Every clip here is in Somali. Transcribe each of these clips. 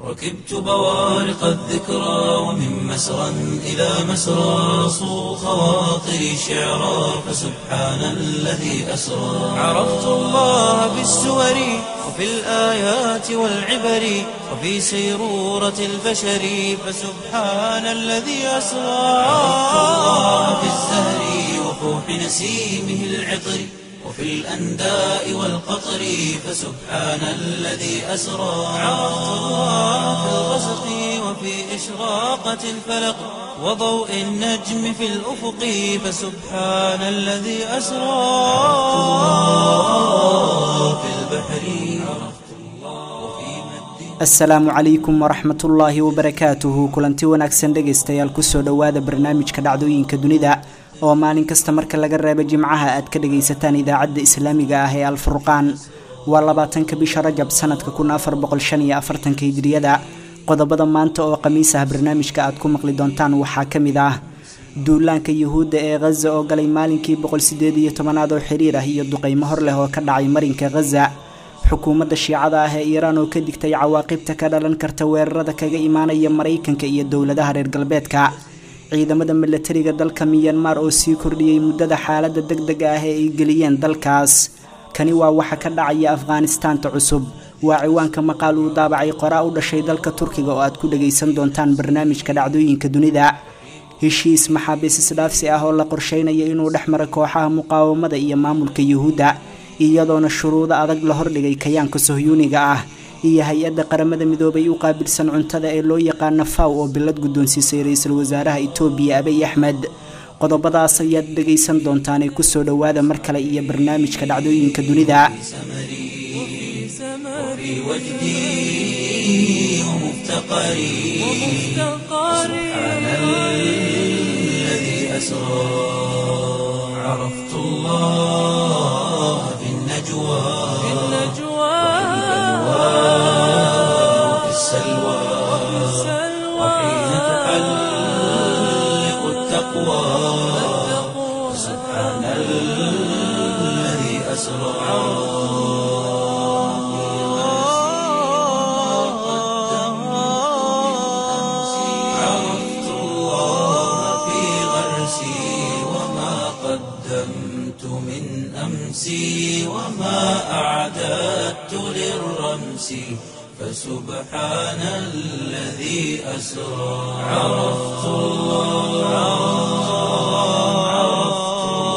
ركبت بوارق الذكرى ومن مسرى إلى مسرى صو خواطري شعرا فسبحان الذي أسرى عرفت الله بالسور وفي الآيات والعبر وفي سيرورة البشر فسبحان الذي أسرى عرفت الله في الزهر وفوح نسيمه العطر وفي الأنداء والقطر فسبحان الذي أسرى عرفت الله في الغسق وفي إشراقة الفلق وضوء النجم في الأفق فسبحان الذي أسرى في البحر عرفت الله وفي مد asalaamu calaykum waraxmatullaahi wabarakaatuhu kulanti wanaagsan dhegaystayaal kusoo dhowaada barnaamijka dhacdooyinka dunida oo maalin kasta marka laga reebo jimcaha aad ka dhagaysataan idaacadda islaamiga ah ee alfurqaan waa labaatanka bisha rajab sanadka kun afar boqol shan iyo afartanka hijriyada qodobada maanta oo khamiis ah barnaamijka aad ku maqli doontaan waxaa ka mid ah duulaanka yuhuudda ee khaza oo galay maalinkii boqol sideed iyo tobanaad oo xiriir ah iyo duqeymo hor leh oo ka dhacay marinka khaza xukuumadda shiicada ah ee iiraan oo ka digtay cawaaqibta ka dhalan karta weerarada kaga imaanaya maraykanka iyo dowladaha reer galbeedka ciidamada milatariga dalka miyanmar oo sii kordhiyey muddada xaaladda deg dega ah ee ay geliyeen dalkaas kani waa waxa ka dhacaya afghanistaanta cusub waa ciwaanka maqaal uu daabacay qoraa u dhashay dalka turkiga oo aad ku dhagaysan doontaan barnaamijka dhacdooyinka dunida heshiis maxaabiis isdhaafsi ah oo la qorsheynaya inuu dhex mara kooxaha muqaawamada iyo maamulka yuhuudda iyadoona shuruudo adag la hordhigay kayaanka sohyuuniga ah iyo hay-adda qaramada midoobay u qaabilsan cuntada ee loo yaqaano faw oo bilad guddoonsiisay ra-iisul wasaaraha itoobiya abiy axmed qodobadaas ayaad dhegaysan doontaanee kusoo dhowaada mar kale iyo barnaamijka dhacdooyinka dunida وفي وجدي ومفتقري سبحان الذي أسرى عرفت الله في النجوى وفي السلوى وحين تحلق التقوى سبحان الذي أسرى عرفت الله في غرسي وما قدمت من أمسي وما أعددت للرمس فسبحان الذي أسرى عرفت الله عرفت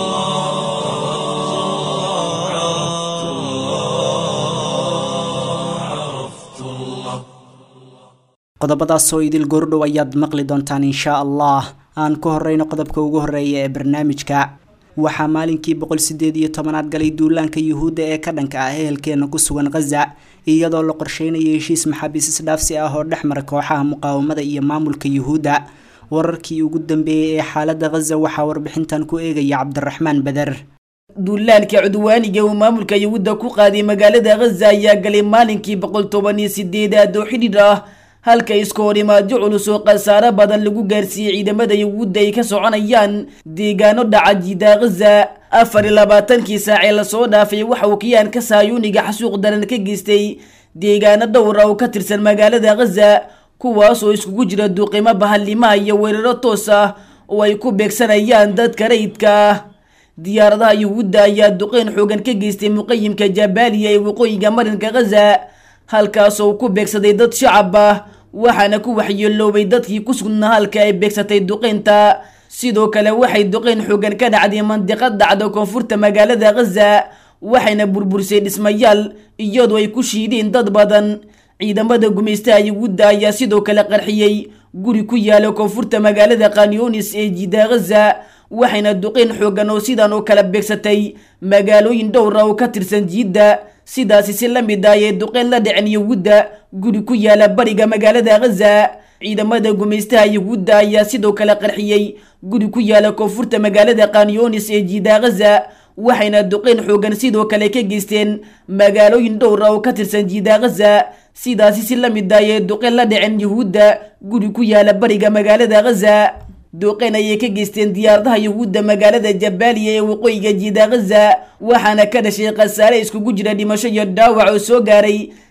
الله عرفت الله عرفت الله qodobadaasoo idil goordhow ayaad maqli doontaan inshaa allah aan ku horeyno qodobka ugu horeeya ee barnaamijka waxaa maalinkii boqol sideed iyo tobanaad galay duulaanka yuhuudda ee ka dhanka ah ehelkeena ku sugan khaza iyadoo la qorsheynaya heshiis maxaabiis isdhaafsi ah oo dhex mara kooxaha muqaawamada iyo maamulka yuhuudda wararkii ugu dambeeyey ee xaaladda khaza waxaa warbixintan ku eegaya cabdiraxmaan bader duulaanka cudwaaniga uu maamulka yuhuudda ku qaaday magaalada khaza ayaa galay maalinkii boqol toban iyo sideedaad oo xidhiidh ah halka isku horimaadyo culus oo khasaaro badan lagu gaarsiiyey ciidamada yuhuudda ay ka soconayaan deegaano dhaca jiida khaza afar iyo labaatankii saacee lasoo dhaafay waxa uu kiyaanka saayuuniga xasuuq daran ka geystay deegaano dhowra oo ka tirsan magaalada khaza kuwaasoo iskugu jira duuqimo bahalimaha iyo weeraro toos ah oo ay ku beegsanayaan dadka rayidka ah diyaaradaha yuhuudda ayaa duqeyn xoogan ka geystay muqayimka jabaaliya ee waqooyiga marinka khaza halkaasoo ku beegsaday dad shacab ah waxaana ku waxyeeloobay dadkii ku sugnaa halka ay beegsatay duqeynta sidoo kale waxay duqeyn xoogan ka dhacday mandiqad dhacda koonfurta magaalada khaza waxayna burbursay dhismayaal iyadoo ay ku shiideen dad badan ciidamada gumaystaha yuhuudda ayaa sidoo kale qarxiyey guri ku yaala koonfurta magaalada kanyonis ee jiida khaza waxayna duqeyn xoogan oo sidan oo kala beegsatay magaalooyin dhowra oo ka tirsan jiidda sidaasi si la mid ah ayay duqeyn la dhicin yuhuudda guri ku yaala bariga magaalada khaza ciidamada gumaystaha yuhuudda ayaa sidoo kale qarxiyey guri ku yaala koonfurta magaalada kanyonis ee jiida khaza waxayna duqeyn xoogan sidoo kale ka geysteen magaalooyin dhowra oo ka tirsan jiida khaza sidaasi si la mid ah ayay duqeyn la dhicin yuhuudda guri ku yaala bariga magaalada khaza duqeyn ayay ka geysteen diyaaradaha yuhuudda magaalada jabaaliya ee waqooyiga jiida khaza waxaana ka dhashay khasaare iskugu jira dhimasho iyo dhaawac oo soo gaaray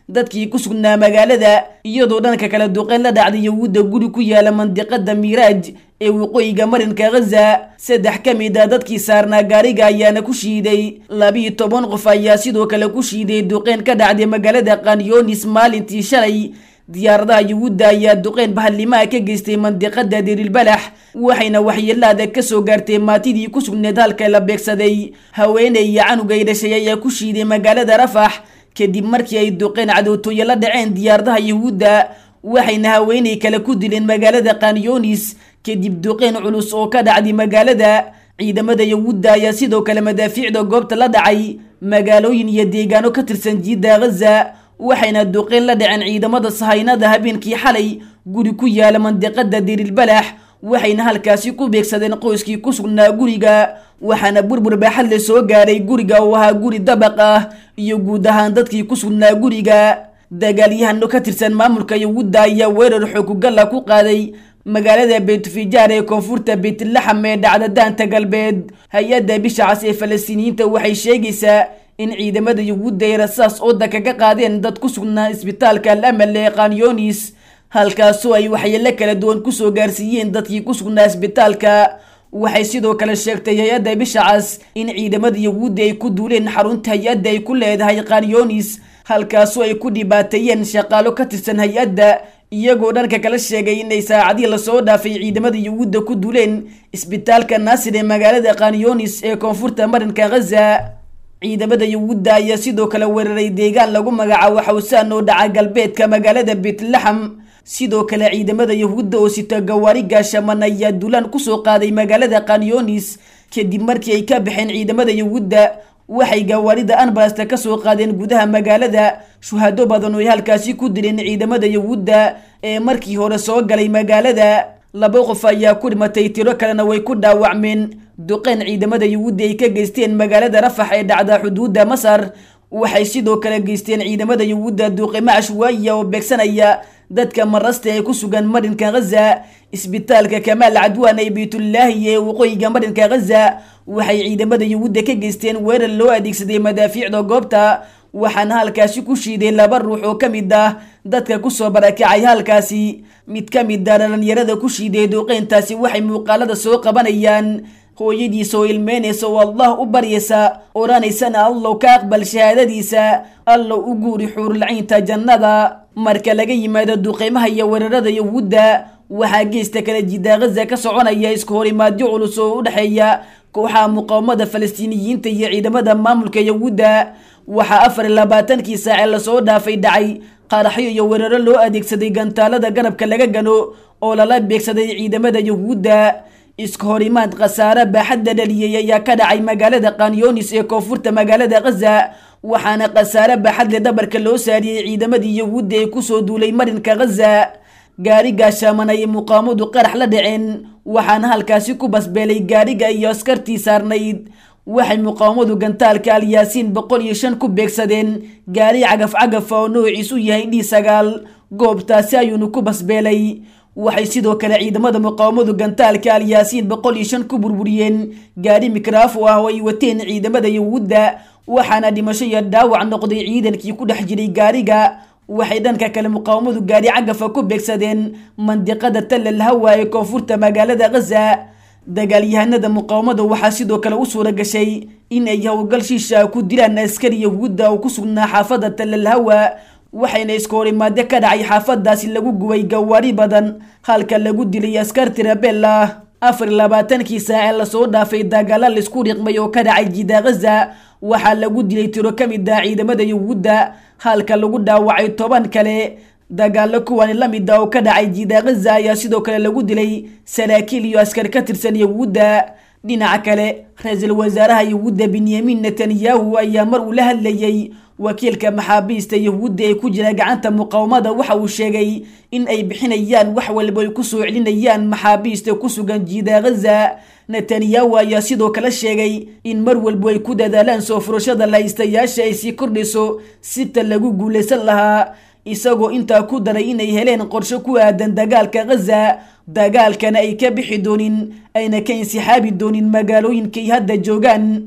dadkii ku sugnaa magaalada iyadoo dhanka kale duqeyn la dhacday yahuudda guri ku yaala mandiqada miiraaj ee waqooyiga marinka ghaza saddex ka mid a dadkii saarnaa gaariga ayaana ku shiiday labiiyo toban qof ayaa sidoo kale ku shiiday duqeyn ka dhacday magaalada kanyonis maalintii shalay diyaaradaha yuhuudda ayaa duqeyn bahalimaha ka geystay mandiqada dirilbalax waxayna waxyeelaada ka soo gaartay maatidii ku sugneed halka la beegsaday haweeney iyo canugay dhashay ayaa ku shiiday magaalada rafax kadib markii ay duqeyn cadowtooye la dhaceen diyaaradaha yuhuudda waxayna haweeney kale ku dileen magaalada kanyonis kadib duqeyn culus oo ka dhacday magaalada ciidamada yuhuudda ayaa sidoo kale madaafiicda goobta la dhacay magaalooyin iyo deegaano ka tirsan jiidda ghaza waxayna duqeyn la dhaceen ciidamada sahaynada habeenkii xalay guri ku yaala mandiqada dirilbalax waxayna halkaasi ku beegsadeen qoyskii ku sugnaa guriga waxaana burbur baaxad le soo gaaray guriga oo ahaa guri dabaq ah iyo guud ahaan dadkii ku sugnaa guriga dagaalyahano ka tirsan maamulka yuhuudda ayaa weerar xoogugalla ku qaaday magaalada beytufijaar ee koonfurta beytlaxam ee dhacda daanta galbeed hay-adda bisha cas ee falastiiniyiinta waxay sheegaysaa in ciidamada yuhuudda ay rasaas ooda kaga qaadeen dad ku sugnaa isbitaalka al amal ee kanyonis halkaasoo ay waxyeelo kala duwan kusoo gaarsiiyeen dadkii ku sugnaa isbitaalka waxay sidoo kale sheegtay hay-adda bisha cas in ciidamada yuhuudda ay ku duuleen xarunta hay-adda ay ku leedahay kanyonis halkaasoo ay ku dhibaateeyeen shaqaalo ka tirsan hay-adda iyagoo dhanka kala sheegay inay saacadii lasoo dhaafay ciidamada yuhuudda ku duuleen isbitaalka naasir ee magaalada kanyonis ee koonfurta marinka ghaza ciidamada yuhuudda ayaa sidoo kale weeraray deegaan lagu magacaabo xawsaan oo dhaca galbeedka magaalada betlaxam sidoo kale ciidamada yuhuudda oo sita gawaari gaashaman ayaa duulaan kusoo qaaday magaalada kanyonis kadib markii ay ka baxeen ciidamada yuhuudda waxay gawaarida anbalasta ka soo qaadeen gudaha magaalada shuhado badan oo ay halkaasi ku dileen ciidamada yuhuudda ee markii hore soo galay magaalada laba qof ayaa ku dhimatay tiro kalena way ku dhaawacmeen duqeyn ciidamada yuhuudda ay ka geysteen magaalada rafax ee dhacda xuduudda masar waxay sidoo kale geysteen ciidamada yuhuudda duuqimo cashwaayiya oo beegsanaya dadka marasta ee ku sugan marinka ghaza isbitaalka kamaal cadwaan ee beytullaahi ee waqooyiga marinka ghaza waxay ciidamada yuhuudda ka geysteen weerar loo adeegsaday madaafiicda goobta waxaana halkaasi ku shiiday laba ruux oo ka mid ah dadka kusoo barakacay halkaasi mid ka mid ah dhalinyarada ku shiiday duuqeyntaasi waxay muuqaalada soo qabanayaan hooyadiisa oo ilmeynaysa oo allah u baryaysa odhanaysana allow ka aqbal shahaadadiisa allow u guuri xuurulcaynta jannada marka laga yimaado duqeymaha iyo weerarada yuhuudda waxaa geesta kale jidda ghaza ka soconaya isku horimaadyo culus oo u dhexeeya kooxaha muqaawamada falastiiniyiinta iyo ciidamada maamulka yuhuudda waxaa afar iyo labaatankii saace lasoo dhaafay dhacay qaraxyo iyo weeraro loo adeegsaday gantaalada garabka laga gano oo lala beegsaday ciidamada yuhuudda iska horimaad khasaare baaxadda dhaliyey ayaa ka dhacay magaalada kanyonis ee koonfurta magaalada ghaza waxaana khasaare baaxadle dhabarka loo saariyey ciidamadii yuhuudda ee kusoo duulay marinka ghaza gaari gaashaaman ayay muqaamadu qarax la dhaceen waxaana halkaasi ku basbeelay gaariga iyo askartii saarnayd waxay muqaawamadu gantaalka alyaasiin boqol iyo shan ku beegsadeen gaari cagaf cagafa oo noociisu yahay d sagaal goobtaasi ayuunu ku basbeelay waxay sidoo kale ciidamada muqaawamadu gantaalka alyaasiin boqol iyo shan ku burburiyeen gaari mikraafo ah oo ay wateen ciidamada yuhuudda waxaana dhimasho iyo dhaawac noqday ciidankii ku dhex jiray gaariga waxay dhanka kale muqaawamadu gaari cagafa ku beegsadeen mandiqada tallal hawa ee koonfurta magaalada ghaza dagaalyahanada muqaawamada waxaa sidoo kale u suura gashay in ay howlgal shiisha ku dilaan askari yahuudda oo ku sugnaa xaafada tallal hawa waxayna iska horimaadyo ka dhacay xaafadaasi lagu gubay gawaari badan halka lagu dilay askar tirabel ah afar labaatankii saace lasoo dhaafay dagaala laisku riqmay oo ka dhacay jida ghaza waxaa lagu dilay tiro ka mid ah ciidamada yuhuudda halka lagu dhaawacay toban kale dagaalo kuwani la mid ah oo ka dhacay jida ghaza ayaa sidoo kale lagu dilay saraakiil iyo askar ka tirsan yuhuudda dhinaca kale ra-iisul wasaaraha yuhuudda benyamin netanyahu ayaa mar uu la hadlayey wakiilka maxaabiista yuhuudda ee ku jira gacanta muqaawamada waxa uu sheegay in ay bixinayaan wax walba ay kusoo celinayaan maxaabiista ku sugan jiida ghaza netanyahu ayaa sidoo kale sheegay in mar walba ay ku dadaalaan soo furashada lahaystayaasha ay sii kordhayso sita lagu guulaysan lahaa isagoo intaa ku daray inay heleen qorsho ku aadan dagaalka ghaza dagaalkana ay ka bixi doonin ayna ka insixaabi doonin magaalooyinkay hadda joogaan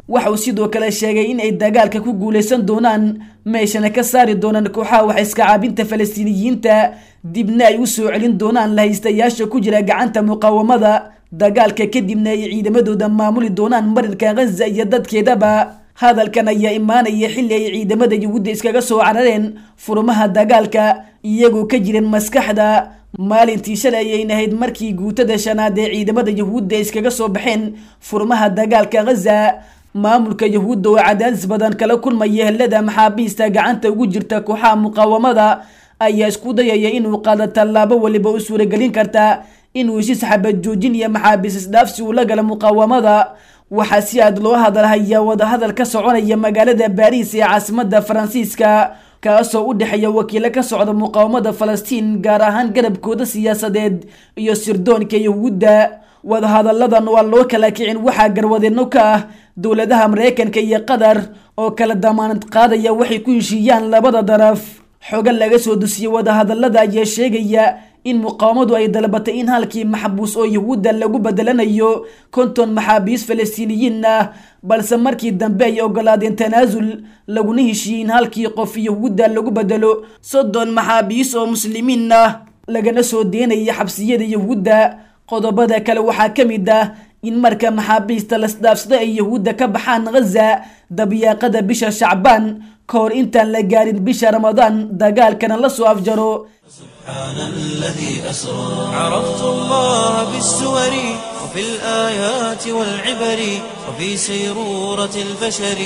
waxauu sidoo kale sheegay in ay dagaalka ku guuleysan doonaan meeshana ka saari doonaan kooxaha wax iska caabinta falastiiniyiinta dibna ay u soo celin doonaan lahaystayaasha ku jira gacanta muqaawamada dagaalka kadibna ay ciidamadooda maamuli doonaan marinka khaza iyo dadkeedaba hadalkan ayaa imaanaya xilli ay ciidamada yuhuudda iskaga soo carareen furmaha dagaalka iyagoo ka jireen maskaxda maalintii shalay ayayn ahayd markii guutada shanaad ee ciidamada yuhuudda iskaga soo baxeen furmaha dagaalka khaza maamulka yuhuudda oo cadaadis badan kala kulmaya helada maxaabiista gacanta ugu jirta kooxaha muqaawamada ayaa isku dayaya inuu qaado tallaabo waliba u suuragelin karta inuu heshiis xabad joojin iyo maxaabiis isdhaafsi uu la gala muqaawamada waxaa si aad loo hadalhayaa wadahadal ka soconaya magaalada baariis ee caasimada faransiiska kaasoo u dhexeeya wakiilo ka socda muqaawamada falastiin gaar ahaan garabkooda siyaasadeed iyo sirdoonka yuhuudda wadahadalladan waa loo kala kicin waxaa garwadeeno ka ah dowladaha mareykanka iyo qatar oo kala damaanad qaadaya waxay ku heshiiyaan labada daraf xoga laga soo dusiyey wadahadallada ayaa sheegaya in muqaawamadu ay dalbatay in halkii maxbuus oo yuhuudda lagu bedelanayo konton maxaabiis falastiiniyiin ah balse markii dambe ay ogolaadeen tanaasul laguna heshiiyey in halkii qof yuhuudda lagu bedelo soddon maxaabiis oo muslimiin ah lagana soo deenaya xabsiyada yuhuudda qodobada kale waxaa ka mid ah in marka maxaabiista lasdhaafsado ay yuhuudda ka baxaan khaza dabyaaqada bisha shacbaan ka hor intaan la gaarin bisha ramadaan dagaalkana la soo afjaro سبحان الذي أسرى عرفت الله بالسور وفي الآيات والعبر وفي سيرورة البشر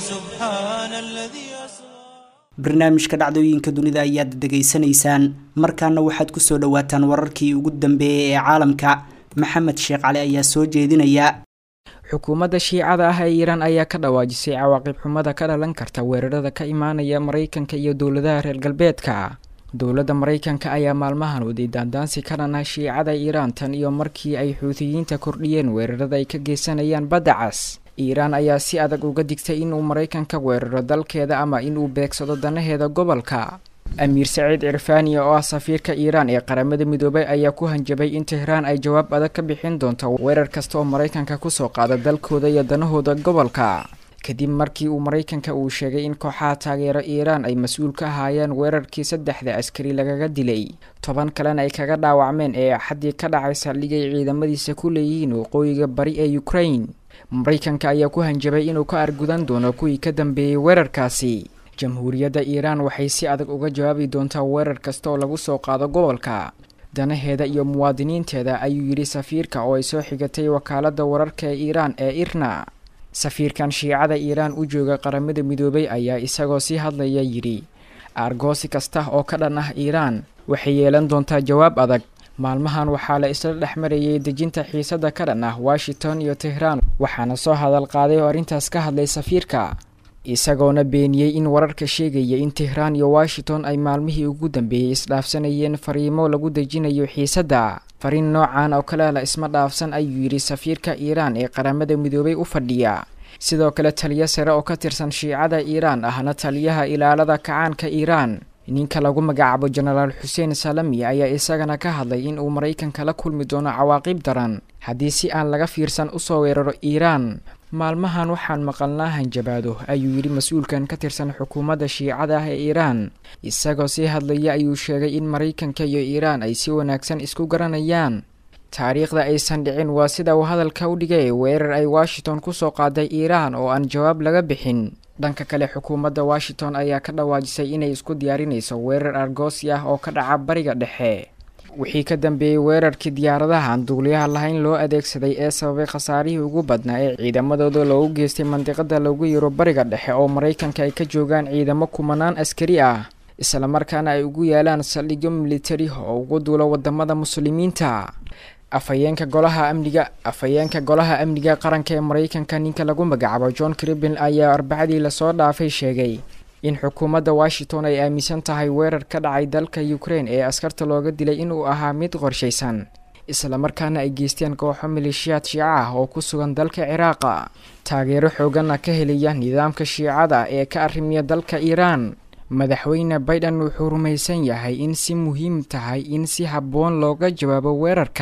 فسبحان الذي أسرى barnaamijka dhacdooyinka dunida ayaad degeysanaysaan markaana waxaad kusoo dhawaataan wararkii ugu dambeeyay ee caalamka maxamed sheekh cali ayaa soo jeedinaya xukuumadda shiicada ah ee iiraan ayaa ka dhawaajisay cawaaqib xumada ka dhalan karta weerarada ka imaanaya maraykanka iyo dowladaha reer galbeedka dowladda maraykanka ayaa maalmahan waday daandaansi ka dhan ah shiicada iiraan tan iyo markii ay xuutiyiinta kordhiyeen weerarada ay ka geysanayaan badda cas iiraan ayaa si adag uga digtay inuu maraykanka weeraro dalkeeda ama inuu beegsado danaheeda gobolka amiir saciid cirfaani oo ah safiirka iiraan ee qaramada midoobay ayaa ku hanjabay in tehraan ay jawaab adag ka bixin doonto weerar kasta oo maraykanka kusoo qaada dalkooda iyo danahooda gobolka kadib markii uu maraykanka uu sheegay in kooxaha taageero iiraan ay mas-uul ka ahaayeen weerarkii saddexda askari lagaga dilay toban kalena ay kaga dhaawacmeen ee axaddii ka dhacay saldhigay ciidamadiisa ku leeyihiin waqooyiga bari ee ukraine maraykanka ayaa ku hanjabay inuu ka argudan doono kuwii ka dambeeyey weerarkaasi jamhuuriyadda iiraan waxay si adag uga jawaabi doontaa weerar kasta oo lagu soo qaado gobolka danaheeda iyo muwaadiniinteeda ayuu yidhi safiirka oo ay soo xigatay wakaaladda wararka ee iiraan ee irna safiirkan shiicada iiraan u jooga qaramada midoobay ayaa isagoo sii hadlaya yidhi aargoosi kasta oo ka dhan ah iiraan waxay yeelan doontaa jawaab adag maalmahan waxaa la isla dhex marayay dejinta xiisadda ka dhan ah washington iyo tehraan waxaana soo hadal qaaday oo arrintaas ka hadlay safiirka isagoona beeniyey in wararka sheegaya in tehraan iyo washington ay maalmihii ugu dambeeyey isdhaafsanayeen fariimo lagu dejinayo xiisadda fariin noocan oo kale la isma dhaafsan ayuu yidhi safiirka iiraan ee qaramada midoobay u fadhiya sidoo kale taliyo sare oo ka tirsan shiicada iiraan ahna taliyaha ilaalada kacaanka iiraan ninka lagu magacaabo jenaraal xuseen salami ayaa isagana ka hadlay in uu maraykanka la kulmi doono cawaaqib daran haddii si aan laga fiirsan usoo weeraro iiraan maalmahan waxaan maqalnaa hanjabaado ayuu yidhi mas-uulkan ka tirsan xukuumadda shiicada ah ee iiraan isagoo sii hadlaya ayuu sheegay in maraykanka iyo iiraan ay si wanaagsan isku garanayaan taariikhda aysan dhicin waa sida uu hadalka u dhigay weerar ay washington kusoo qaaday iiraan oo aan jawaab laga bixin dhanka kale xukuumadda washington ayaa ka dhawaajisay inay isku diyaarinayso weerar argoosi ah oo ka dhaca bariga dhexe wixii ka dambeeyey weerarkii diyaaradaha aan duuliyaha lahayn loo adeegsaday ee sababay khasaarihii ugu badnaa ee ciidamadooda loogu geystay mandiqada lagu yiro bariga dhexe oo maraykanka ay ka joogaan ciidamo kumanaan askari ah islamarkaana ay ugu yaalaan saldhigyo militari oo ugu duulo wadamada muslimiinta afhayeenka golaha amniga afhayeenka golaha amniga qaranka ee maraykanka ninka lagu magacaabo john cribin ayaa arbacadii lasoo dhaafay sheegay in xukuumadda washington ay aaminsan tahay weerar ka dhacay dalka ukraine ee askarta looga dilay inuu ahaa mid qorshaysan islamarkaana ay geysteen kooxo maleeshiyaad shiico ah oo ku sugan dalka ciraaqa taageero xooganna ka helaya nidaamka shiicada ee ka arrimiya dalka iiraan madaxweyne baiden wuxuu rumaysan yahay in si muhiim tahay in si habboon looga jawaabo weerarkan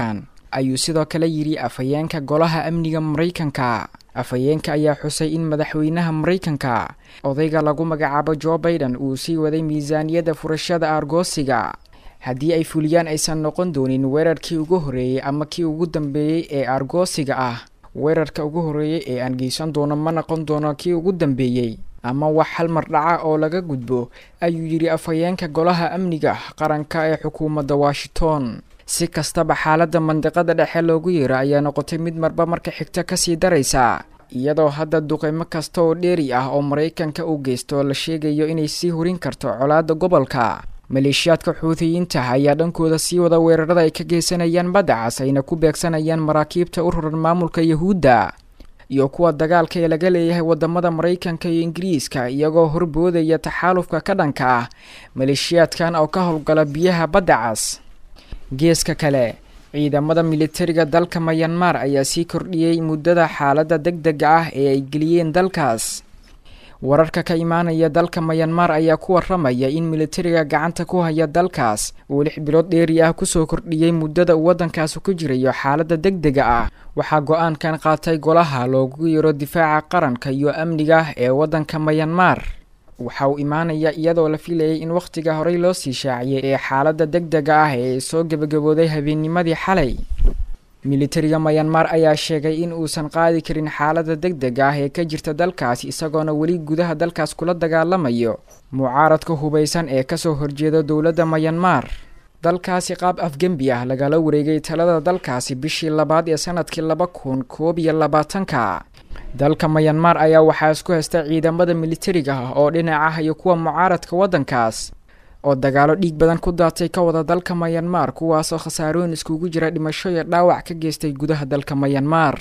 ayuu sidoo kale yidhi afhayeenka golaha amniga maraykanka afhayeenka ayaa xusay in madaxweynaha maraykanka odayga lagu magacaabo jo baiden uu sii waday miisaaniyadda furashada aargoosiga haddii ay fuliyaan aysan noqon doonin weerarkii ugu horreeyey ama kii ugu dambeeyey ee aargoosiga ah weerarka ugu horreeyey ee aan geysan doono ma noqon doono kii ugu dambeeyey ama wax hal mar dhaca oo laga gudbo ayuu yidhi afhayeenka golaha amniga qaranka ee xukuumadda washington si kastaba xaaladda mandiqada dhexe loogu yeero ayaa noqotay mid marba marka xigta kasii daraysa iyadoo hadda duqeymo kasta oo dheeri ah oo maraykanka uu geysto la sheegayo inay sii hurin karto colaadda gobolka maleeshiyaadka xuutiyiinta ayaa dhankooda sii wada weerarada ay ka geysanayaan badda cas ayna ku beegsanayaan maraakiibta u raran maamulka yahuudda iyo kuwa dagaalka ee laga leeyahay wadamada maraykanka iyo ingiriiska iyagoo horboodaya taxaalufka ka dhanka ah maleeshiyaadkan oo ka howlgala biyaha badda cas geeska kale ciidamada militariga dalka mayanmar ayaa sii kordhiyey muddada xaaladda deg dega ah ee ay geliyeen dalkaas wararka ka imaanaya dalka mayanmar ayaa ku waramaya in militariga gacanta ku haya dalkaas uu lix bilood dheeri ah kusoo kordhiyey muddada uu waddankaasi ku jirayo xaaladda deg dega ah waxaa go-aankan qaatay golaha loogu yiro difaaca qaranka iyo amniga ee waddanka mayanmar waxa uu imaanaya iyadoo la filayay in wakhtiga horey loo sii shaaciyay ee xaaladda deg dega ah ee soo gebagabooday habeennimadii xalay militariga mayanmar ayaa sheegay in uusan qaadi karin xaaladda deg dega ah ee ka jirta dalkaas isagoona weli gudaha dalkaas kula dagaalamayo mucaaradka hubaysan ee kasoo horjeeda dowladda mayanmar dalkaasi qaab afgembi ah lagala wareegay talada dalkaasi bishii labaad ee sanadkii laba kun koob iyo labaatanka dalka mayanmar ayaa waxaa isku haysta ciidamada militariga ah oo dhinac ah iyo kuwa mucaaradka waddankaas oo dagaalo dhiig badan ku daatay ka wada dalka mayanmar kuwaasoo khasaarooyin iskugu jira dhimasho iyo dhaawac ka geystay gudaha dalka mayanmar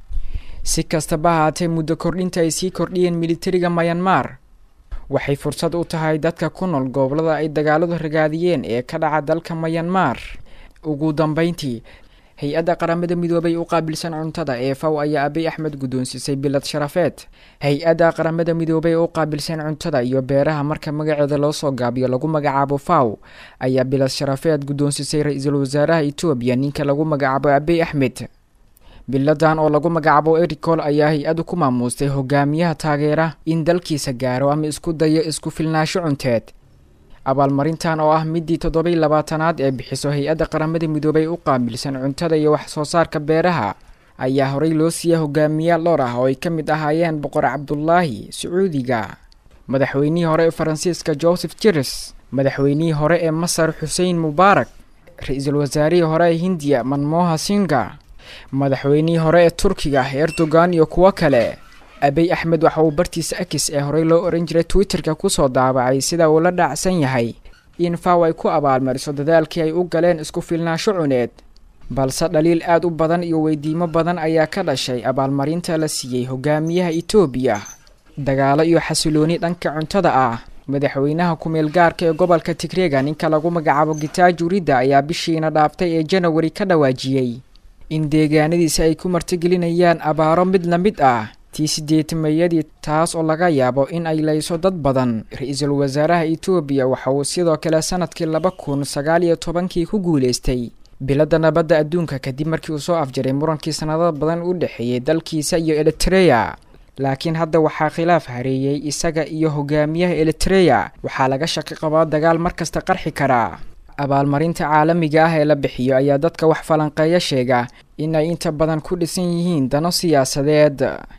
si kastaba ahaatee muddo kordhinta ay sii kordhiyeen militariga mayanmar waxay fursad u tahay dadka ku nool gobolada ay dagaaladu ragaadiyeen ee ka dhaca dalka mayanmar ugu dambeyntii hay-adda qaramada midoobay u qaabilsan cuntada ee faw ayaa abiy axmed guddoonsiisay bilad sharafeed hay-adda qaramada midoobay u qaabilsan cuntada iyo beeraha marka magaceeda loo soo gaabiyo lagu magacaabo faw ayaa bilad sharafeed guddoonsisay ra-iisul wasaaraha etoobiya ninka lagu magacaabo abiy axmed biladan oo lagu magacaabo ericol ayaa hay-addu ku maamuustay hogaamiyaha taageera in dalkiisa gaaro ama isku dayo isku filnaasho cunteed abaalmarintan oo ah midii toddobai labaatanaad ee bixiso hay-adda qaramada midoobay u qaabilsan cuntada iyo wax soo saarka beeraha ayaa horey loo siiyay hogaamiyaal dhowr ah oo ay ka mid ahaayeen boqor cabdulaahi sacuudiga madaxweynihii hore ee faransiiska joseph jirs madaxweynihii hore ee masar xuseen mubaarak ra-iisul wasaarihii hore ee hindiya manmoha singa madaxweynihii hore ee turkiga erdogan iyo kuwo kale abiy axmed waxa uu bartiisa akis ee horey loo oran jiray twitterka kusoo daabacay sida uu la dhaacsan yahay in faw ay ku abaalmariso dadaalkii ay u galeen isku filnaansho cuneed balse dhaliil aad u badan iyo weydiimo badan ayaa ka dhashay abaalmarinta la siiyey hogaamiyaha etoobiya dagaalo iyo xasilooni dhanka cuntada ah madaxweynaha ku-meel gaarka ee gobolka tigreega ninka lagu magacaabo gitaaju ridda ayaa bishiina dhaaftay ee janawari ka dhawaajiyey in deegaanadiisa ay ku martigelinayaan abaaro mid la mid ah tii sideetamayadii taas oo laga yaabo in ay layso dad badan ra-iisul wasaaraha etoobiya waxa uu sidoo kale sanadkii laba kun sagaal iyo tobankii ku guuleystay biladda nabadda adduunka kadib markii uu soo afjaray murankii sanado badan u dhexeeyey dalkiisa iyo eritreya laakiin hadda waxaa khilaaf hareeyey isaga iyo hogaamiyaha eritreya waxaa laga shaqi qabaa dagaal markasta qarxi karaa abaalmarinta caalamiga ah ee la bixiyo ayaa dadka wax falanqeeya sheega in ay inta badan ku dhisan yihiin dano siyaasadeed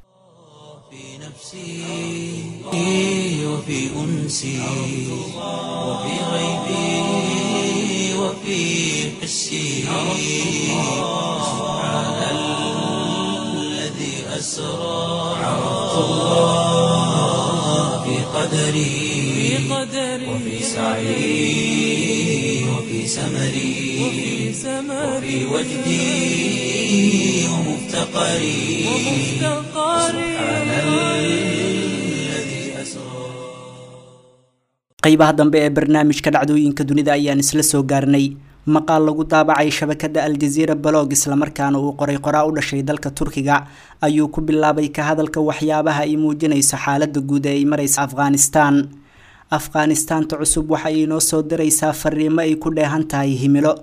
وفي أنسي وفي غيبي وفي حسي سبحان الذي أسرى عرفت الله في قدري وفي سعي وفي سمري وفي وجدي ومفتقري سبحان الذي أسرى qaybaha dambe ee barnaamijka dhacdooyinka dunida ayaan isla soo gaarnay maqaal lagu daabacay shabakada aljaziira balog islamarkaana uu qoray qoraa u dhashay dalka turkiga ayuu ku bilaabay ka hadalka waxyaabaha ay muujinayso xaalada guud ee ay mareysa afghanistan afghanistaanta cusub waxa ay inoo soo diraysaa fariimo ay ku dheehan tahay himilo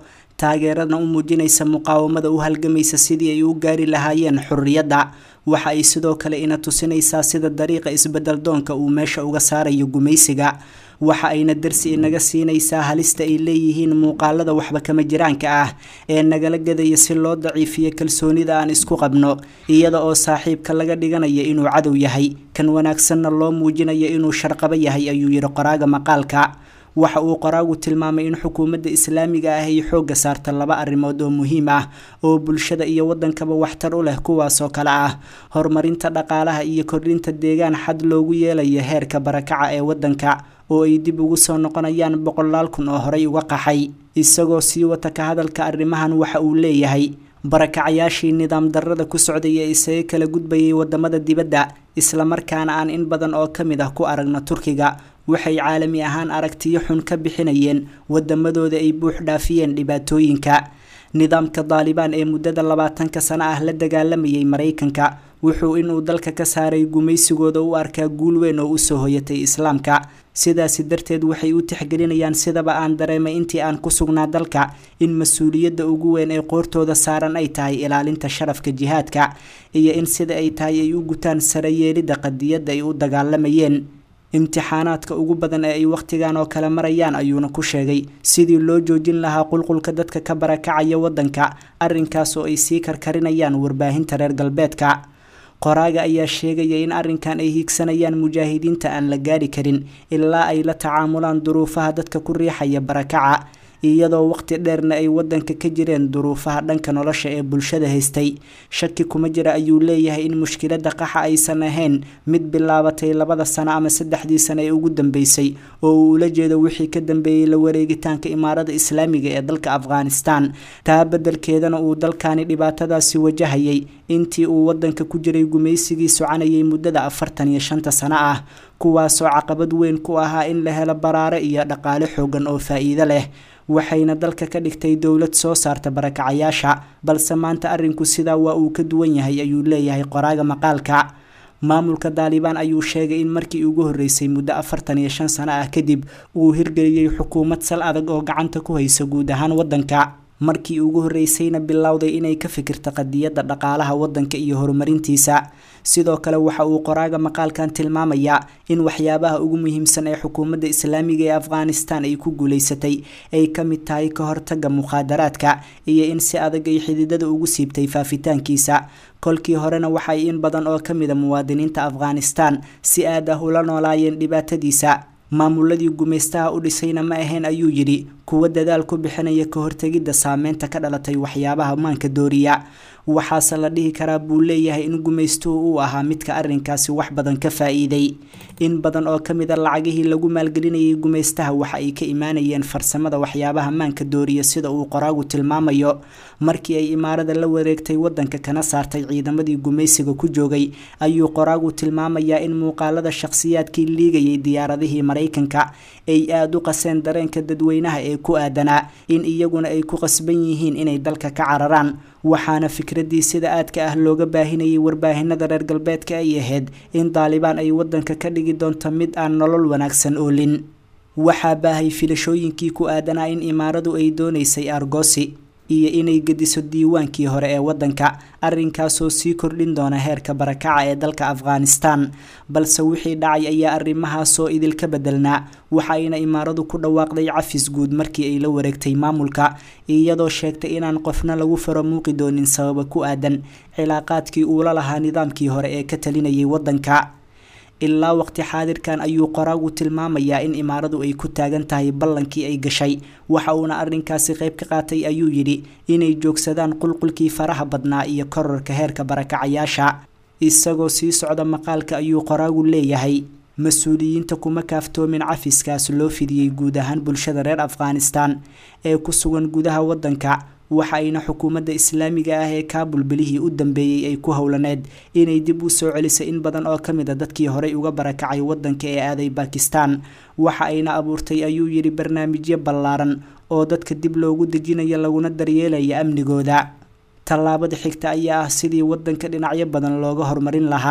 taageerana u muujinaysa muqaawamada u halgamaysa sidii ay u gaari lahaayeen xurriyadda waxa ay sidoo kale ina tusinaysaa sida dariiqa isbedel doonka uu meesha uga saarayo gumaysiga waxa ayna darsi inaga siinaysaa halista ay leeyihiin muuqaalada waxba kama jiraanka ah ee nagala gadaya si loo daciifiyo kalsoonida aan isku qabno iyada oo saaxiibka laga dhiganaya inuu cadow yahay kan wanaagsanna loo muujinayo inuu sharqabo yahay ayuu yidhi qoraaga maqaalka waxa uu qoraagu tilmaamay in xukuumadda islaamiga ah ay xoogga saarta laba arrimood oo muhiim ah oo bulshada iyo waddankaba waxtar u leh kuwaasoo kale ah horumarinta dhaqaalaha iyo kordhinta deegaan xad loogu yeelayo heerka barakaca ee waddanka oo ay dib ugu soo noqonayaan boqolaal kun oo horey uga qaxay isagoo sii wata ka hadalka arrimahan waxa uu leeyahay barakacayaashii nidaam darrada ku socday ee isaga kala gudbayay wadamada dibadda islamarkaana aan in badan oo ka mid ah ku aragno turkiga waxay caalami ahaan aragtiyo xun ka bixinayeen wadamadooda ay buux dhaafiyeen dhibaatooyinka nidaamka daalibaan ee muddada labaatanka sano ah la dagaalamayay maraykanka wuxuu inuu dalka ka saaray gumaysigooda u arkaa guul weyn oo usoo hoyatay islaamka sidaasi darteed waxay u tixgelinayaan sidaba aan dareemay intii aan ku sugnaa dalka in mas-uuliyadda ugu weyn ee qoortooda saaran ay tahay ilaalinta sharafka jihaadka iyo in sida ay tahay ay u gutaan sarayeelidda qadiyadda ay u dagaalamayeen imtixaanaadka ugu badan ee ay wakhtigan oo kale marayaan ayuuna ku sheegay sidii loo joojin lahaa qulqulka dadka ka barakacaya waddanka arrinkaas oo ay sii karkarinayaan warbaahinta reer galbeedka qoraaga ayaa sheegaya in arrinkan ay hiigsanayaan mujaahidiinta aan la gaari karin ilaa ay la tacaamulaan duruufaha dadka ku riixaya barakaca iyadoo waqti dheerna ay waddanka ka jireen duruufaha dhanka nolosha ee bulshada haystay shaki kuma jira ayuu leeyahay in mushkiladda qaxa aysan ahayn mid bilaabatay labada sano ama saddexdii sano ee ugu dambeysay oo uu ula jeedo wixii ka dambeeyey la wareegitaanka imaarada islaamiga ee dalka afghanistan taa beddelkeedana uu dalkani dhibaatadaasi wajahayay intii uu waddanka ku jiray gumaysigii soconayay muddada afartan iyo shanta sano ah kuwaasoo caqabad weyn ku ahaa in la helo baraare iyo dhaqaale xoogan oo faa'iido leh waxayna dalka ka dhigtay dowlad soo saarta barakacayaasha balse maanta arrinku sidaa waa uu ka duwan yahay ayuu leeyahay qoraaga maqaalka maamulka daalibaan ayuu sheegay in markii ugu horreysay muddo afartan iyo shan sano ah kadib uu hirgeliyey xukuumad sal adag oo gacanta ku haysa guud ahaan waddanka markii ugu horreysayna bilowday inay ka fikirta qadiyadda dhaqaalaha waddanka iyo horumarintiisa sidoo kale waxa uu qoraaga maqaalkan tilmaamayaa in waxyaabaha ugu muhiimsan ee xukuumadda islaamiga ee afghanistan ay ku guulaysatay ay ka mid tahay ka hortagga mukhaadaraadka iyo in si adag ay xididada ugu siibtay faafitaankiisa kolkii horena waxay in badan oo ka mida muwaadiniinta afghanistan si aad ah ula noolaayeen dhibaatadiisa maamuladii gumaystaha u dhisayna ma ahayn ayuu yidhi kuwa dadaal ku bixinaya ka hortegidda saameynta ka dhalatay waxyaabaha maanka dooriya waxaase la dhihi karaa buu leeyahay in gumaystuhu uu ahaa midka arrinkaasi wax badan ka faa-iiday in badan oo ka mid a lacagihii lagu maalgelinayay gumaystaha waxa ay ka imaanayeen farsamada waxyaabaha maanka dooriya sida uu qoraagu tilmaamayo markii ay imaarada la wareegtay waddanka kana saartay ciidamadii gumaysiga ku joogay ayuu qoraagu tilmaamayaa in muuqaalada shakhsiyaadkii liigayay diyaaradihii maraykanka ay aada u qaseen dareenka dadweynaha ee ku aadanaa in iyaguna ay ku qasban yihiin inay dalka ka cararaan waxaana fikraddii sida aadka ah looga baahinayay warbaahinada reer galbeedka ay ahayd in daalibaan ay waddanka ka dhigi doonto mid aan nolol wanaagsan oolin waxaa baahay filashooyinkii ku aadanaa in imaaradu ay doonaysay argosi iyo inay gediso diiwaankii hore ee waddanka arrinkaasoo sii kordhin doona heerka barakaca ee dalka afghanistan balse wixii dhacay ayaa arrimahaasoo idilka bedelnaa waxayna imaaradu ku dhawaaqday cafis guud markii ay la wareegtay maamulka iyadoo sheegtay inaan qofna lagu faro muuqi doonin sababa ku aadan cilaaqaadkii uula lahaa nidaamkii hore ee ka talinayay waddanka ilaa waqti xaadirkan ayuu qoraagu tilmaamayaa in imaaradu ay ku taagan tahay ballankii ay gashay waxa uuna arrinkaasi qayb ka qaatay ayuu yidhi inay joogsadaan qulqulkii faraha badnaa iyo korarka heerka barakacayaasha isagoo sii socda maqaalka ayuu qoraagu leeyahay mas-uuliyiinta kuma kaaftoomin cafiskaas loo fidiyey guud ahaan bulshada reer afghanistan ee ku sugan gudaha waddanka waxa ayna xukuumadda islaamiga ah ee kaabul bilihii u dambeeyey ay ku howlaneed inay dib u soo celisay in badan oo ka mid a dadkii horey uga barakacay waddanka ee aaday bakistan waxa ayna abuurtay ayuu yidhi barnaamijyo ballaaran oo dadka dib loogu dejinayo laguna daryeelaya amnigooda tallaabada xigta ayaa ah sidii waddanka dhinacyo badan looga horumarin lahaa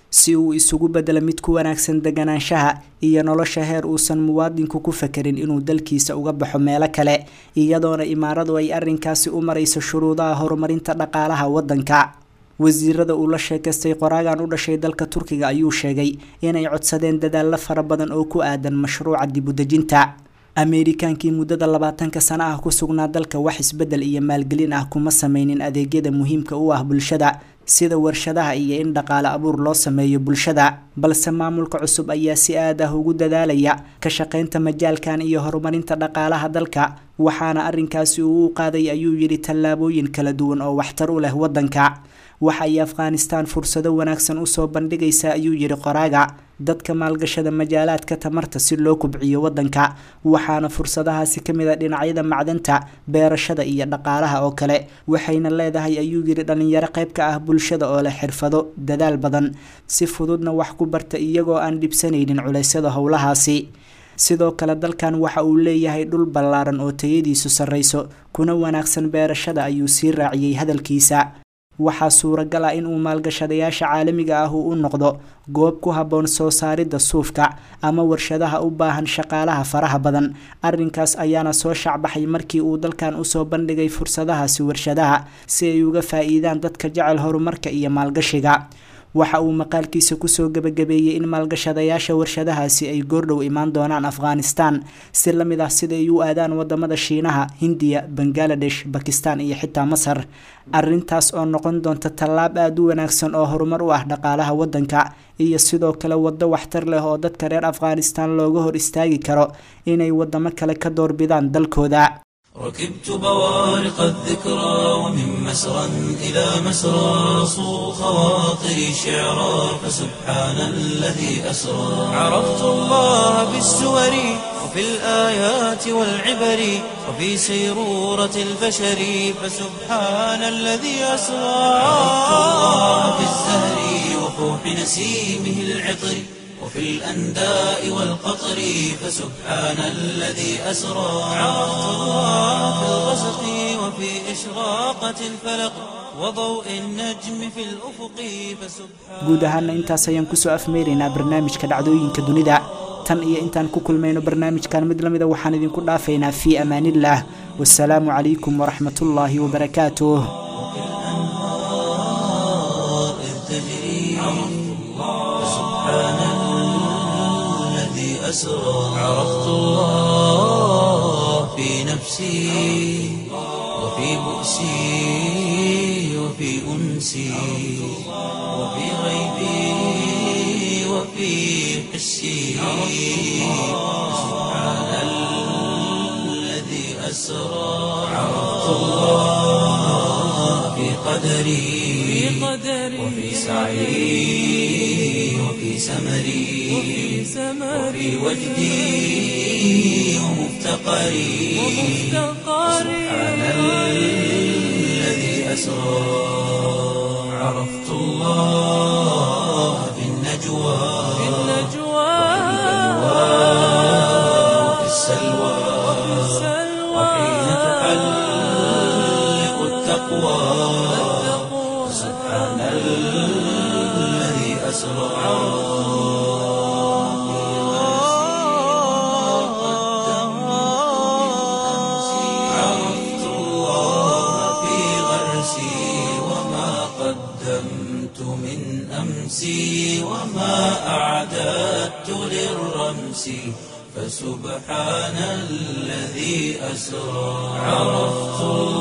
si uu isugu bedelo mid ku wanaagsan deganaanshaha iyo nolosha heer uusan muwaadinku ku fakerin inuu dalkiisa uga baxo meelo kale iyadoona imaaradu ay arrinkaasi u marayso shuruudaha horumarinta dhaqaalaha waddanka wasiirada uu la sheekaystay qoraagan u dhashay dalka turkiga ayuu sheegay inay codsadeen dadaallo fara badan oo ku aadan mashruuca dibudejinta ameerikaankii muddada labaatanka sano ah ku sugnaa dalka wax isbedel iyo maalgelin ah kuma sameynin adeegyada muhiimka u ah bulshada sida warshadaha iyo in dhaqaale abuur loo sameeyo bulshada balse maamulka cusub ayaa si aad ah ugu dadaalaya ka shaqaynta majaalkan iyo horumarinta dhaqaalaha dalka waxaana arrinkaasi uu u qaaday ayuu yidhi tallaabooyin kala duwan oo waxtar u leh waddanka waxa ay afghanistan fursado wanaagsan usoo bandhigaysaa ayuu yidhi qoraaga dadka maalgashada majaalaadka tamarta si loo kubciyo waddanka waxaana fursadahaasi ka mid a dhinacyada macdanta beerashada iyo dhaqaalaha oo kale waxayna leedahay ayuu yidhi dhallinyaro qayb ka ah bulshada oo leh xirfado dadaal badan si fududna wax ku barta iyagoo aan dhibsanaynin culeysyada howlahaasi sidoo kale dalkan waxa uu leeyahay dhul ballaaran oo tayadiisu sarreyso kuna wanaagsan beerashada ayuu sii raaciyey hadalkiisa waxaa suuragal ah inuu maalgashadayaasha caalamiga ah uu u noqdo goob ku habboon soo saaridda suufka ama warshadaha u baahan shaqaalaha faraha badan arrinkaas ayaana soo shacbaxay markii uu dalkan usoo bandhigay fursadahaasi warshadaha si ay uga faa-iidaan dadka jecel horumarka iyo maalgashiga waxa uu maqaalkiisa kusoo gebagabeeyey in maalgashadayaasha warshadahaasi ay goordhow imaan doonaan afghanistan si la mid ah siday u aadaan wadamada shiinaha hindiya bangaladesh bakistan iyo xitaa masar arrintaas oo noqon doonta tallaab aada u wanaagsan oo horumar u ah dhaqaalaha waddanka iyo sidoo kale waddo waxtar leh oo dadka reer afghanistan looga hor istaagi karo inay wadamo kale ka doorbidaan dalkooda ركبت بوارق الذكرى ومن مسرى إلى مسرى صو خواطري شعرا فسبحان الذي أسرى عرفت الله بالسور وفي الآيات والعبر وفي سيرورة البشر فسبحان الذي أسرى عرفت الله بالزهر وفوح نسيمه العطر وفي الأنداء والقطر فسبحان الذي أسرى عرفت الله في الغسق وفي إشراقة الفلق وضوء النجم في الأفق فسبحان guud ahaana intaas ayaan kusoo afmeynaynaa barnaamijka dhacdooyinka dunida tan iyo intaan ku kulmayno barnaamijkan mid lamida waxaan idinku dhaafaynaa fii amaaniillah wasalaamu calaykum waraxmatullaahi wabarakaatuh الأنهار إذ تجري فسبحان الذي أسرى عرفت الله في نفسي وفي بؤسي وفي أنسي وفي غيبي وفي حسي سبحان الذي أسرى عرفت الله في قدري وفي سعي وفي سمري وفي وجدي ومفتقري سبحان الذي أسرى عرفت الله في النجوى وفي السلوى وحين تحلق التقوى سبحان الذي أسرى عرفت الله في غرسي وما قدمت من أمسي وما أعددت للرمس فسبحان الذي أسرى عرفت الله